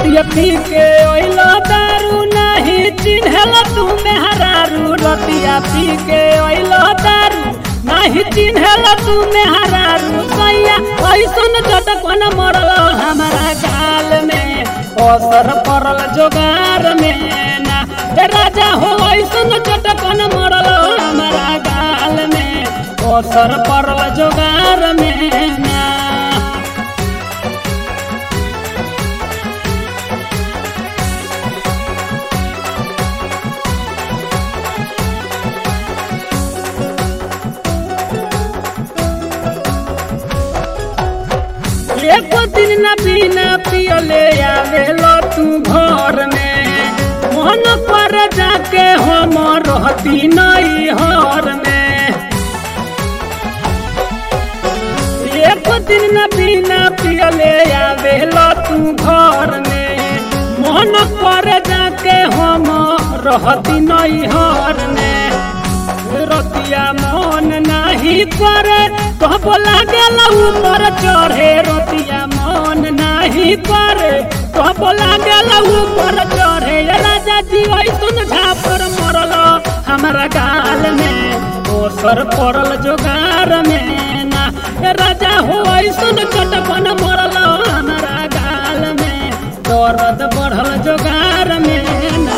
रतिया पी के ओइलो दारू नहीं चिन्हल तू मेहरारू रतिया पी के ओइलो दारू नहीं चिन्हल तू मेहरारू सैया ऐसन चटकन मरल हमारा गाल में असर पड़ल जोगार में ना ए राजा हो ऐसन चटकन मरल हमारा गाल में असर पड़ल जोगार में ना एको दिन न बिना पियले आवेलो तू घर में मन पर जाके हम रहती नई हर में एको दिन न बिना पियले आवेलो तू घर में मन पर जाके हम रहती नई हर में रतिया मन नाही करे कब लागल ऊपर चढ़े रतिया मन नाही करे कब लागल ऊपर चढ़े ए राजा जी ऐसन झापर मरल हमारा गाल में ओसर पड़ल जोगार में ना ए राजा हो ऐसन चटकन मरल हमारा गाल में दर्द बढ़ल जोगार में ना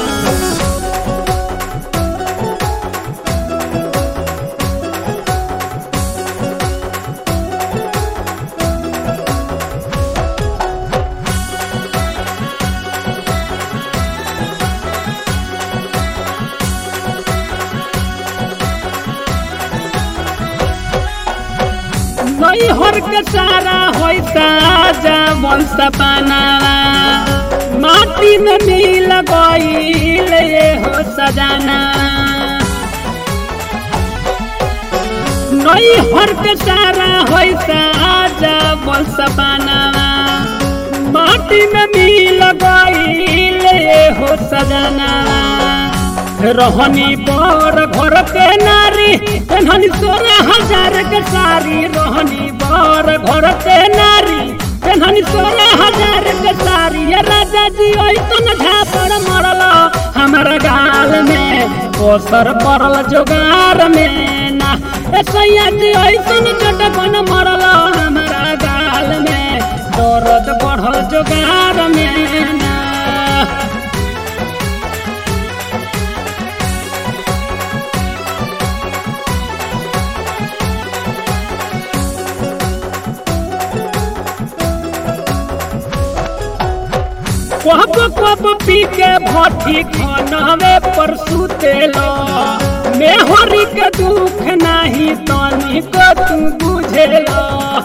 नई हर के सारा होई साजा वंश बनावा माटी में मिल गईल ये हो सजाना नई हर के सारा होई साजा वंश बनावा माटी में मिल गईल ये हो सजाना रहनी बर घर के नारी कन्हनी सोलह हजार के सारी रहनी बर घर के नारी कन्हनी सोलह हजार के सारी ये राजा जी ऐसन झापड़ मरल हमारा गाल में कोसर पड़ल जोगार में ना ए सैया जी ऐसन चटकन मरल हमारा गाल में दर्द बढ़ल जोगार में ना कब कब पी के भट्टी खनवे पर सुतेलो मेहरी के दुख नहीं तनी को तू बुझेलो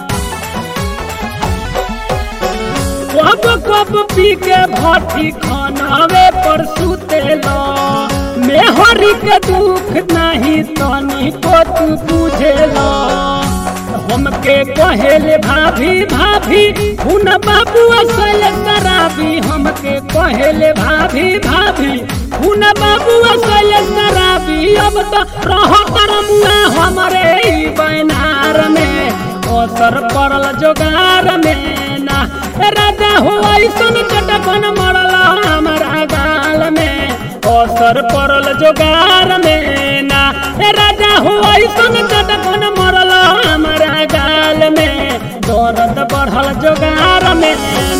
कब कब पी के भट्टी खनवे पर सुतेलो मेहरी के दुख नहीं तनी को तू बुझेलो हमके कहेले भाभी भाभी हुन बाबू असल शराबी हमके कहेले भाभी भाभी हुन बाबू असल शराबी अब तो रह करमुआ हमरे ई बैनार में असर पड़ल जोगार में ना ए राजा हो ऐसन चटकन मरल हमारा गाल में असर पड़ल जोगार में ना ए राजा हो ऐसन चटकन मरल हमारा गाल में दर्द बढ़ल जोगार में